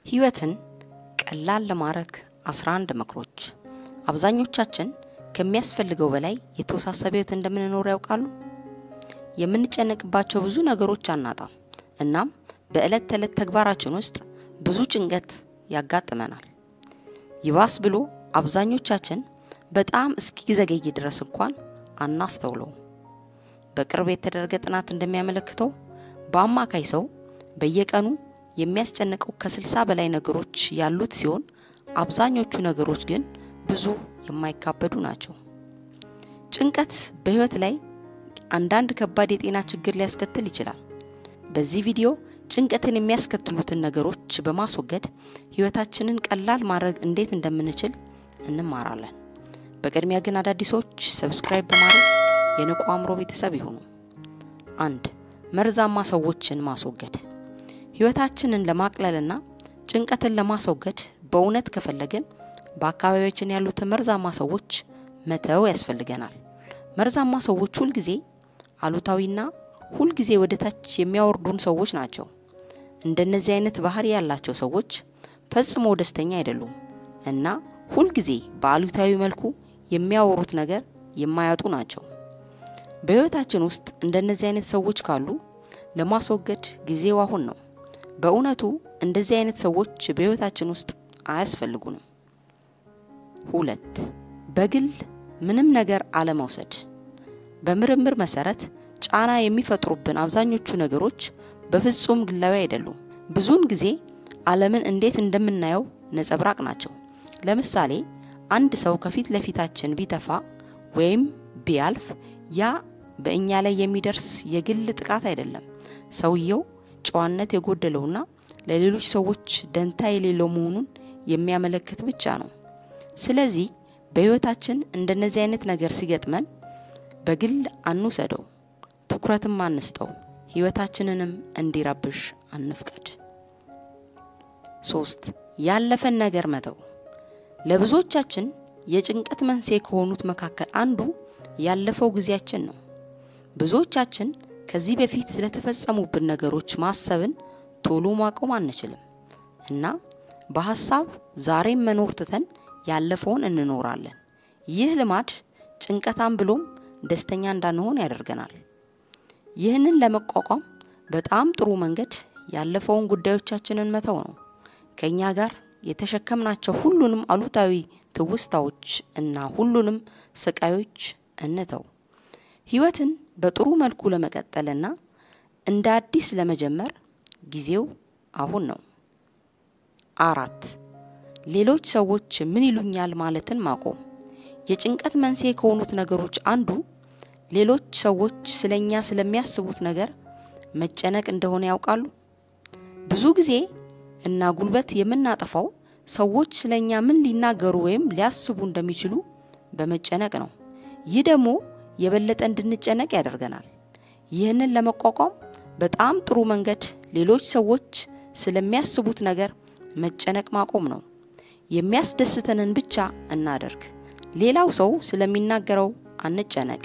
ህይወትን ቀላል ለማድረግ 11 ምክሮች። አብዛኞቻችን ከሚያስፈልገው በላይ የተወሳሰበ ህይወት እንደምንኖር ያውቃሉ? የምንጨነቅባቸው ብዙ ነገሮች አናጣም። እናም በዕለት ተዕለት ተግባራችን ውስጥ ብዙ ጭንቀት ያጋጥመናል። ይባስ ብሎ አብዛኞቻችን በጣም እስኪዘገይ ድረስ እንኳን አናስተውለውም። በቅርብ የተደረገ ጥናት እንደሚያመለክተው በአማካይ ሰው በየቀኑ የሚያስጨንቀው ከስልሳ በላይ ነገሮች ያሉት ሲሆን አብዛኞቹ ነገሮች ግን ብዙ የማይካበዱ ናቸው። ጭንቀት በህይወት ላይ አንዳንድ ከባድ የጤና ችግር ሊያስከትል ይችላል። በዚህ ቪዲዮ ጭንቀትን የሚያስከትሉትን ነገሮች በማስወገድ ህይወታችንን ቀላል ማድረግ እንዴት እንደምንችል እንማራለን። በቅድሚያ ግን አዳዲሶች ሰብስክራይብ በማድረግ የንቁ አእምሮ ቤተሰብ ይሁኑ። አንድ መርዛማ ሰዎችን ማስወገድ። ህይወታችንን ለማቅለልና ጭንቀትን ለማስወገድ በእውነት ከፈለግን በአካባቢያችን ያሉትን መርዛማ ሰዎች መተው ያስፈልገናል። መርዛማ ሰዎች ሁልጊዜ አሉታዊና ሁልጊዜ ወደ ታች የሚያወርዱን ሰዎች ናቸው። እንደነዚህ አይነት ባህሪ ያላቸው ሰዎች ፈጽሞ ደስተኛ አይደሉም እና ሁልጊዜ በአሉታዊ መልኩ የሚያወሩት ነገር የማያጡ ናቸው። በህይወታችን ውስጥ እንደነዚህ አይነት ሰዎች ካሉ ለማስወገድ ጊዜው አሁን ነው። በእውነቱ እንደዚህ አይነት ሰዎች በህይወታችን ውስጥ አያስፈልጉንም። ሁለት በግል ምንም ነገር አለመውሰድ። በምርምር መሰረት ጫና የሚፈጥሩብን አብዛኞቹ ነገሮች በፍጹም ግላዊ አይደሉም። ብዙውን ጊዜ ዓለምን እንዴት እንደምናየው ነጸብራቅ ናቸው። ለምሳሌ አንድ ሰው ከፊት ለፊታችን ቢተፋ ወይም ቢያልፍ ያ በእኛ ላይ የሚደርስ የግል ጥቃት አይደለም። ሰውየው ጨዋነት የጎደለውና ለሌሎች ሰዎች ደንታ የሌለው መሆኑን የሚያመለክት ብቻ ነው። ስለዚህ በህይወታችን እንደነዚህ አይነት ነገር ሲገጥመን በግል አንውሰደው፣ ትኩረትም አንስጠው፣ ህይወታችንንም እንዲረብሽ አንፍቀድ። ሶስት ያለፈን ነገር መተው። ለብዙዎቻችን የጭንቀት መንስኤ ከሆኑት መካከል አንዱ ያለፈው ጊዜያችን ነው። ብዙዎቻችን ከዚህ በፊት ስለተፈጸሙብን ነገሮች ማሰብን ቶሎ ማቆም አንችልም እና በሀሳብ ዛሬም መኖር ትተን ያለፈውን እንኖራለን። ይህ ልማድ ጭንቀታም ብሎም ደስተኛ እንዳንሆን ያደርገናል። ይህንን ለመቋቋም በጣም ጥሩ መንገድ ያለፈውን ጉዳዮቻችንን መተው ነው። ከእኛ ጋር የተሸከምናቸው ሁሉንም አሉታዊ ትውስታዎች እና ሁሉንም ስቃዮች እንተው። ህይወትን በጥሩ መልኩ ለመቀጠልና እንደ አዲስ ለመጀመር ጊዜው አሁን ነው። አራት ሌሎች ሰዎች ምን ይሉኛል ማለትን ማቆም። የጭንቀት መንስኤ ከሆኑት ነገሮች አንዱ ሌሎች ሰዎች ስለኛ ስለሚያስቡት ነገር መጨነቅ እንደሆነ ያውቃሉ። ብዙ ጊዜ እና ጉልበት የምናጠፋው ሰዎች ስለኛ ምን ሊናገሩ ወይም ሊያስቡ እንደሚችሉ በመጨነቅ ነው። ይህ ደግሞ የበለጠ እንድንጨነቅ ያደርገናል። ይህንን ለመቋቋም በጣም ጥሩ መንገድ ሌሎች ሰዎች ስለሚያስቡት ነገር መጨነቅ ማቆም ነው። የሚያስደስተንን ብቻ እናደርግ። ሌላው ሰው ስለሚናገረው አንጨነቅ።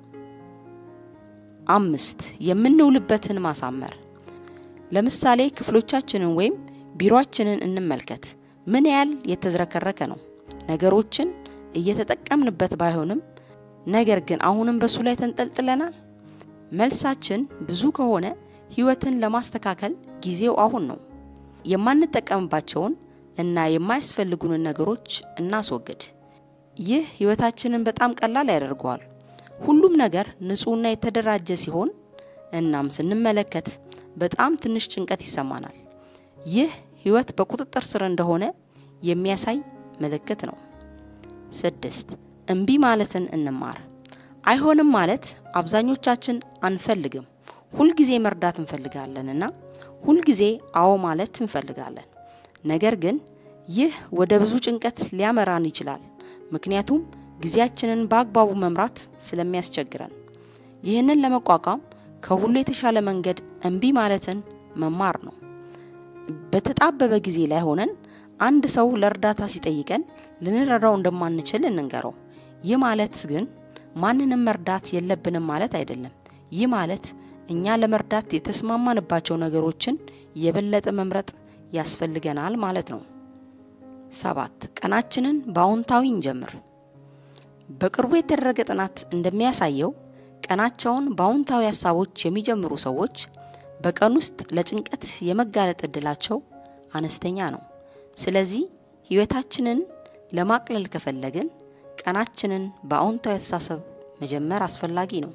አምስት የምንውልበትን ማሳመር። ለምሳሌ ክፍሎቻችንን ወይም ቢሮአችንን እንመልከት። ምን ያህል የተዝረከረከ ነው። ነገሮችን እየተጠቀምንበት ባይሆንም ነገር ግን አሁንም በሱ ላይ ተንጠልጥለናል። መልሳችን ብዙ ከሆነ ህይወትን ለማስተካከል ጊዜው አሁን ነው። የማንጠቀምባቸውን እና የማያስፈልጉንን ነገሮች እናስወግድ። ይህ ህይወታችንን በጣም ቀላል ያደርገዋል። ሁሉም ነገር ንጹህና የተደራጀ ሲሆን እናም ስንመለከት በጣም ትንሽ ጭንቀት ይሰማናል። ይህ ህይወት በቁጥጥር ስር እንደሆነ የሚያሳይ ምልክት ነው። ስድስት እምቢ ማለትን እንማር። አይሆንም ማለት አብዛኞቻችን አንፈልግም። ሁልጊዜ መርዳት እንፈልጋለን እና ሁልጊዜ አዎ ማለት እንፈልጋለን። ነገር ግን ይህ ወደ ብዙ ጭንቀት ሊያመራን ይችላል፣ ምክንያቱም ጊዜያችንን በአግባቡ መምራት ስለሚያስቸግረን። ይህንን ለመቋቋም ከሁሉ የተሻለ መንገድ እምቢ ማለትን መማር ነው። በተጣበበ ጊዜ ላይ ሆነን አንድ ሰው ለእርዳታ ሲጠይቀን ልንረዳው እንደማንችል እንንገረው። ይህ ማለት ግን ማንንም መርዳት የለብንም ማለት አይደለም። ይህ ማለት እኛ ለመርዳት የተስማማንባቸው ነገሮችን የበለጠ መምረጥ ያስፈልገናል ማለት ነው። ሰባት ቀናችንን በአዎንታዊ እንጀምር። በቅርቡ የተደረገ ጥናት እንደሚያሳየው ቀናቸውን በአዎንታዊ ሀሳቦች የሚጀምሩ ሰዎች በቀን ውስጥ ለጭንቀት የመጋለጥ እድላቸው አነስተኛ ነው። ስለዚህ ህይወታችንን ለማቅለል ከፈለግን ቀናችንን በአዎንታዊ አስተሳሰብ መጀመር አስፈላጊ ነው።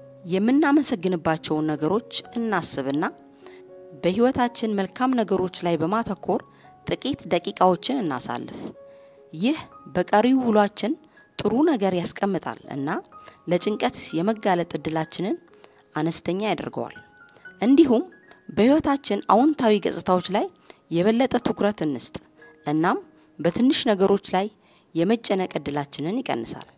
የምናመሰግንባቸውን ነገሮች እናስብና በህይወታችን መልካም ነገሮች ላይ በማተኮር ጥቂት ደቂቃዎችን እናሳልፍ። ይህ በቀሪው ውሏችን ጥሩ ነገር ያስቀምጣል እና ለጭንቀት የመጋለጥ እድላችንን አነስተኛ ያደርገዋል። እንዲሁም በህይወታችን አዎንታዊ ገጽታዎች ላይ የበለጠ ትኩረት እንስጥ። እናም በትንሽ ነገሮች ላይ የመጨነቅ እድላችንን ይቀንሳል።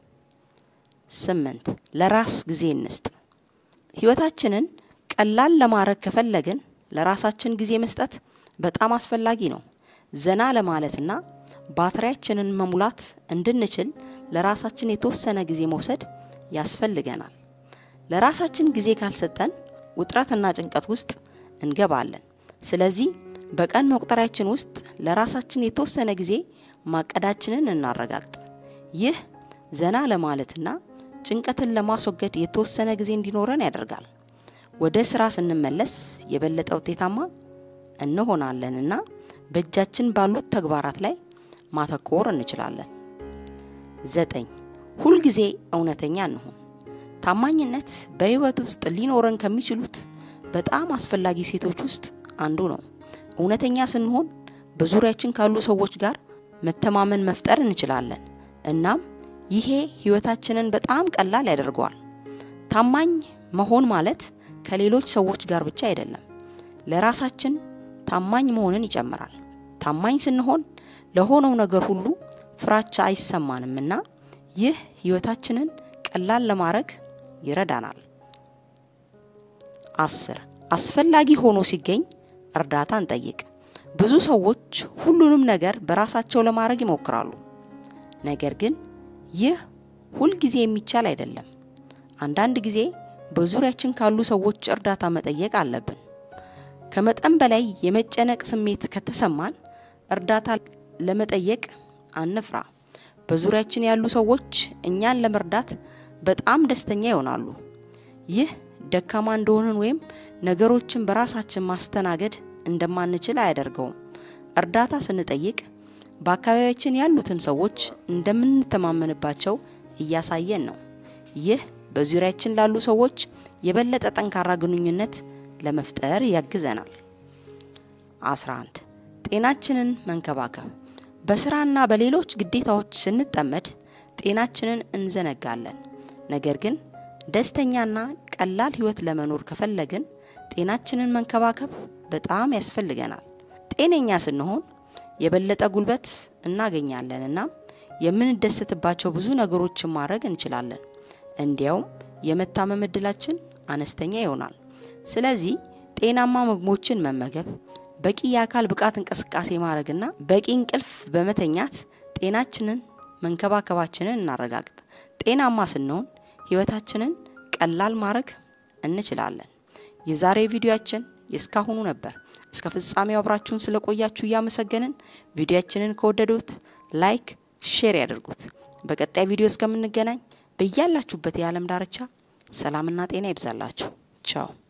ስምንት ለራስ ጊዜ እንስጥ። ህይወታችንን ቀላል ለማድረግ ከፈለግን ለራሳችን ጊዜ መስጠት በጣም አስፈላጊ ነው። ዘና ለማለትና ባትሪያችንን መሙላት እንድንችል ለራሳችን የተወሰነ ጊዜ መውሰድ ያስፈልገናል። ለራሳችን ጊዜ ካልሰጠን ውጥረትና ጭንቀት ውስጥ እንገባለን። ስለዚህ በቀን መቁጠሪያችን ውስጥ ለራሳችን የተወሰነ ጊዜ ማቀዳችንን እናረጋግጥ። ይህ ዘና ለማለትና ጭንቀትን ለማስወገድ የተወሰነ ጊዜ እንዲኖረን ያደርጋል። ወደ ስራ ስንመለስ የበለጠ ውጤታማ እንሆናለንና በእጃችን ባሉት ተግባራት ላይ ማተኮር እንችላለን። ዘጠኝ ሁልጊዜ እውነተኛ እንሁን። ታማኝነት በህይወት ውስጥ ሊኖረን ከሚችሉት በጣም አስፈላጊ ሴቶች ውስጥ አንዱ ነው። እውነተኛ ስንሆን በዙሪያችን ካሉ ሰዎች ጋር መተማመን መፍጠር እንችላለን። እናም ይሄ ህይወታችንን በጣም ቀላል ያደርገዋል። ታማኝ መሆን ማለት ከሌሎች ሰዎች ጋር ብቻ አይደለም፣ ለራሳችን ታማኝ መሆንን ይጨምራል። ታማኝ ስንሆን ለሆነው ነገር ሁሉ ፍራቻ አይሰማንም እና ይህ ህይወታችንን ቀላል ለማድረግ ይረዳናል። አስር አስፈላጊ ሆኖ ሲገኝ እርዳታ እንጠይቅ። ብዙ ሰዎች ሁሉንም ነገር በራሳቸው ለማድረግ ይሞክራሉ። ነገር ግን ይህ ሁልጊዜ የሚቻል አይደለም። አንዳንድ ጊዜ በዙሪያችን ካሉ ሰዎች እርዳታ መጠየቅ አለብን። ከመጠን በላይ የመጨነቅ ስሜት ከተሰማን እርዳታ ለመጠየቅ አንፍራ። በዙሪያችን ያሉ ሰዎች እኛን ለመርዳት በጣም ደስተኛ ይሆናሉ። ይህ ደካማ እንደሆንን ወይም ነገሮችን በራሳችን ማስተናገድ እንደማንችል አያደርገውም። እርዳታ ስንጠይቅ በአካባቢያችን ያሉትን ሰዎች እንደምንተማመንባቸው እያሳየን ነው። ይህ በዙሪያችን ላሉ ሰዎች የበለጠ ጠንካራ ግንኙነት ለመፍጠር ያግዘናል። 11 ጤናችንን መንከባከብ። በስራና በሌሎች ግዴታዎች ስንጠመድ ጤናችንን እንዘነጋለን። ነገር ግን ደስተኛና ቀላል ህይወት ለመኖር ከፈለግን ጤናችንን መንከባከብ በጣም ያስፈልገናል። ጤነኛ ስንሆን የበለጠ ጉልበት እናገኛለን እና የምንደሰትባቸው ብዙ ነገሮችን ማድረግ እንችላለን። እንዲያውም የመታመም እድላችን አነስተኛ ይሆናል። ስለዚህ ጤናማ ምግቦችን መመገብ፣ በቂ የአካል ብቃት እንቅስቃሴ ማድረግና በቂ እንቅልፍ በመተኛት ጤናችንን መንከባከባችንን እናረጋግጥ። ጤናማ ስንሆን ህይወታችንን ቀላል ማድረግ እንችላለን። የዛሬ ቪዲዮአችን የእስካሁኑ ነበር። እስከ ፍጻሜው አብራችሁን ስለቆያችሁ እያመሰገንን ቪዲዮአችንን ከወደዱት ላይክ፣ ሼር ያድርጉት። በቀጣይ ቪዲዮ እስከምንገናኝ በያላችሁበት የዓለም ዳርቻ ሰላምና ጤና ይብዛላችሁ። ቻው